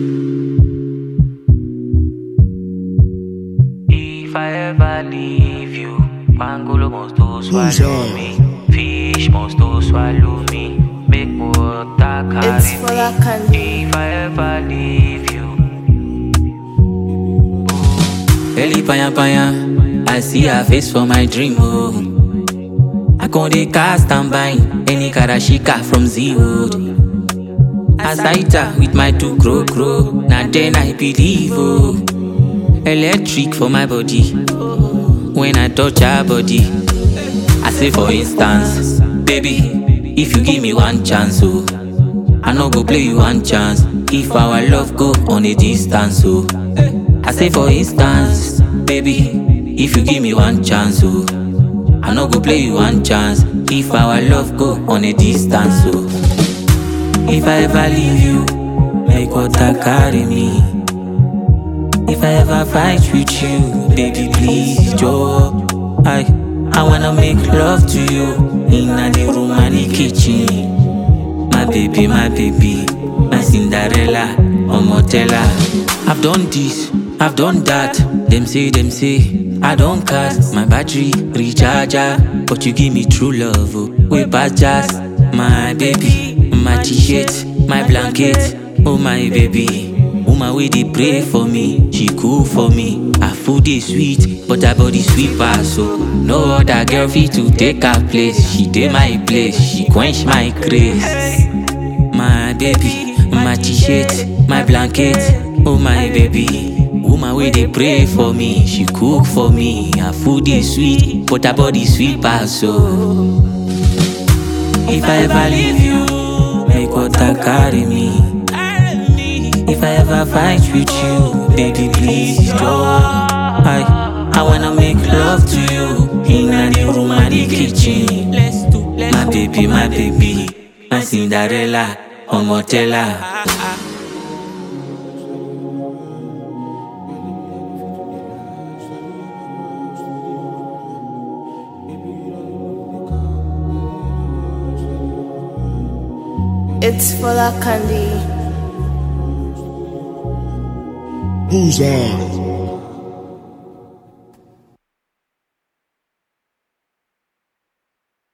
If I ever leave you, Pangolo must to swallow me. Fish must to swallow me. Make water carry It's for that me. candy. If I ever leave you, Early paya paya, I see her face for my dream. Oh, I con dey cast and bind any karashika from zero. As I hit her with my two crow crow, now then I believe. Oh, electric for my body when I touch her body. I say for instance, baby, if you give me one chance, oh, I no go play you one chance. If our love go on a distance, oh. I say for instance, baby, if you give me one chance, oh, I no go play you one chance. If our love go on a distance, oh, if I ever leave you, make water carry me. If I ever fight with you, baby, please, Joe. I, I wanna make love to you in the room and the kitchen. My baby, my baby, my Cinderella, Omotella. I've done this, I've done that. Them say, them say, I don't cast my battery recharger, but you give me true love. Oh, we just my baby, my t-shirt, my blanket, oh my baby. Woman wey dey pray for me, she cool for me. Her food dey sweet, but her body sweet pass so. No other girl fit to take her place. She dey my place, she quench my craze. My baby, my t-shirt, my blanket, oh my baby. Woman wey dey pray for me, she cook for me. Her food dey sweet, but her body sweet pass so. If I ever leave you, make water carry me. If I ever fight with you, baby, please don't. I, I wanna make love to you in the room and the kitchen. My baby, my baby, my Cinderella, Omotella. It's for that candy. Who's on?